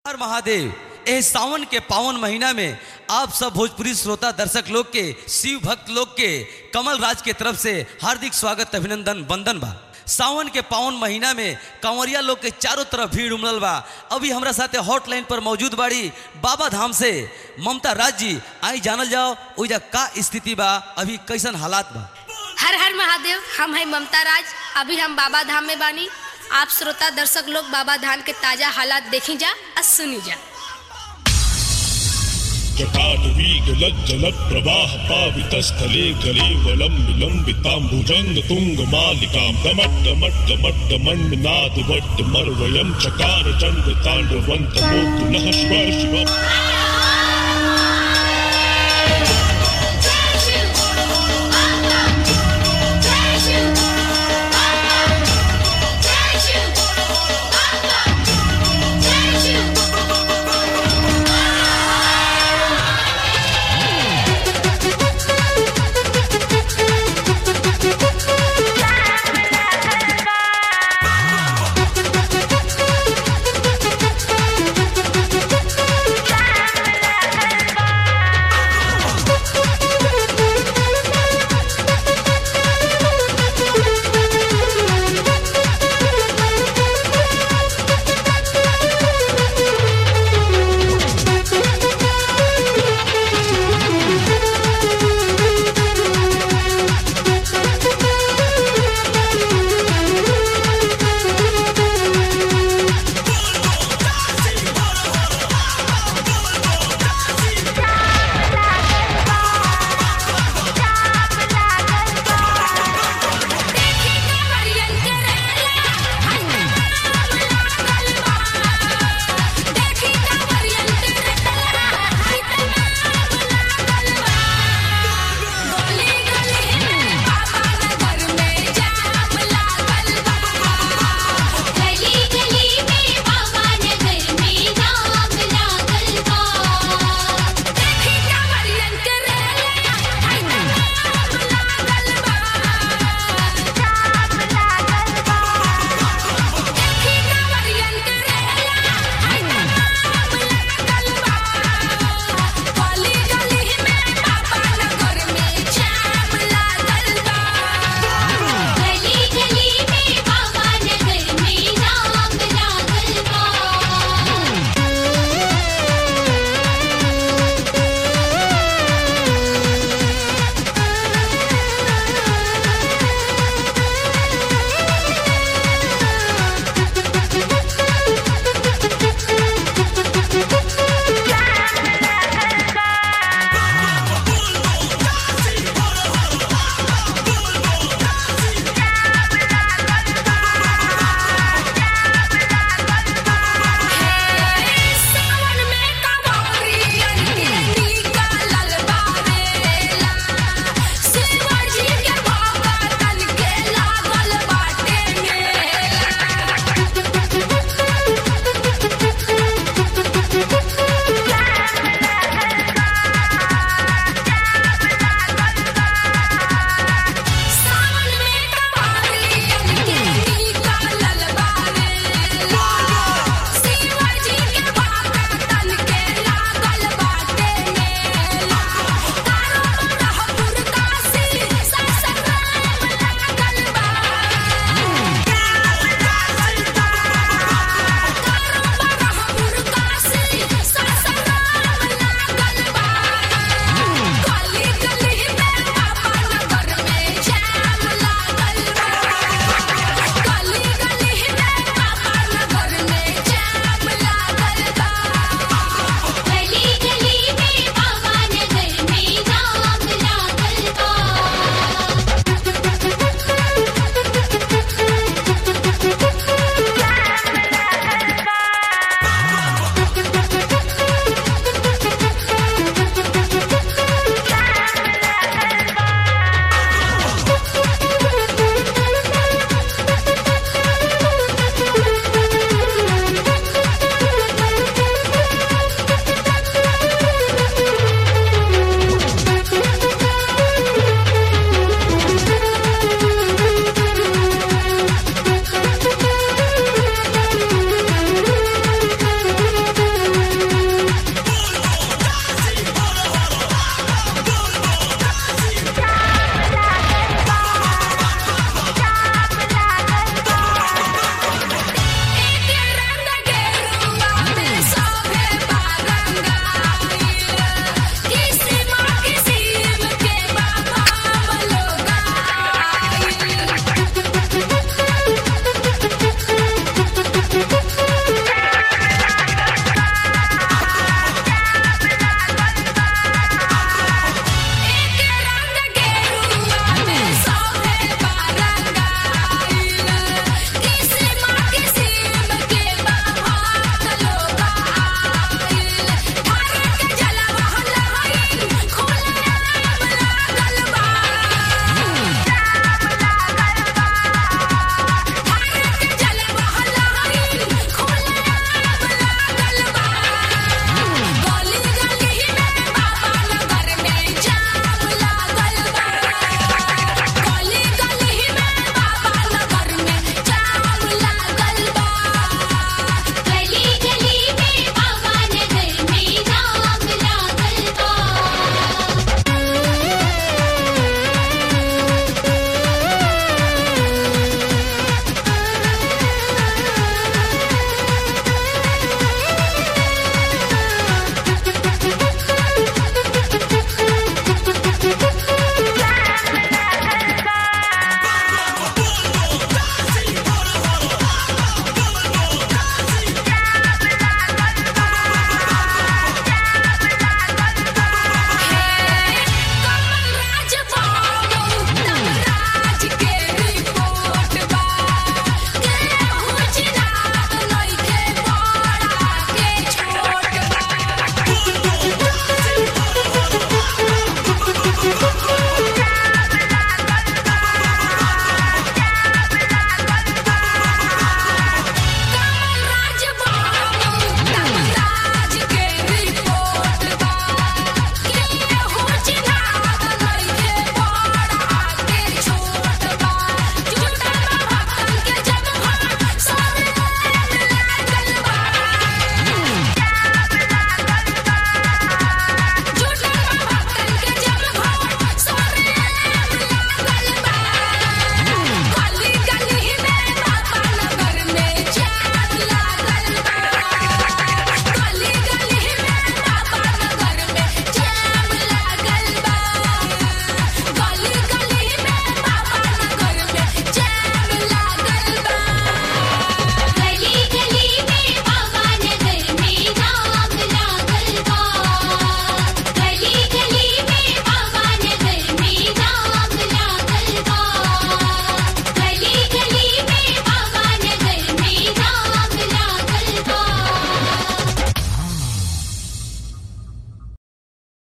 हर महादेव एह सावन के पावन महीना में आप सब भोजपुरी श्रोता दर्शक लोग के शिव भक्त लोग के कमल राज के तरफ से हार्दिक स्वागत अभिनंदन वंदन बा सावन के पावन महीना में कंवरिया लोग के चारों तरफ भीड़ उमड़ल बा अभी हमरा साथे हॉटलाइन पर मौजूद बाड़ी बाबा धाम से ममता राज जी आई जानल जाओ ओइजा का स्थिति बा अभी कैसन हालात बा हर हर महादेव हम है ममता राज अभी हम बाबा धाम में बानी आप श्रोता दर्शक लोग बाबा धाम के ताजा हालात देखी जा और सुनी जा जटाटवीगलज्जलप्रवाह पावितस्थले कलेवलं विलम्बिताम्बुजङ्ग तुङ्गमालिकां गमट्टमट्टमट्टमण्डनादवट्टमर्वयं चकार चण्ड ताण्डवन्तमोतु नः शिव शिव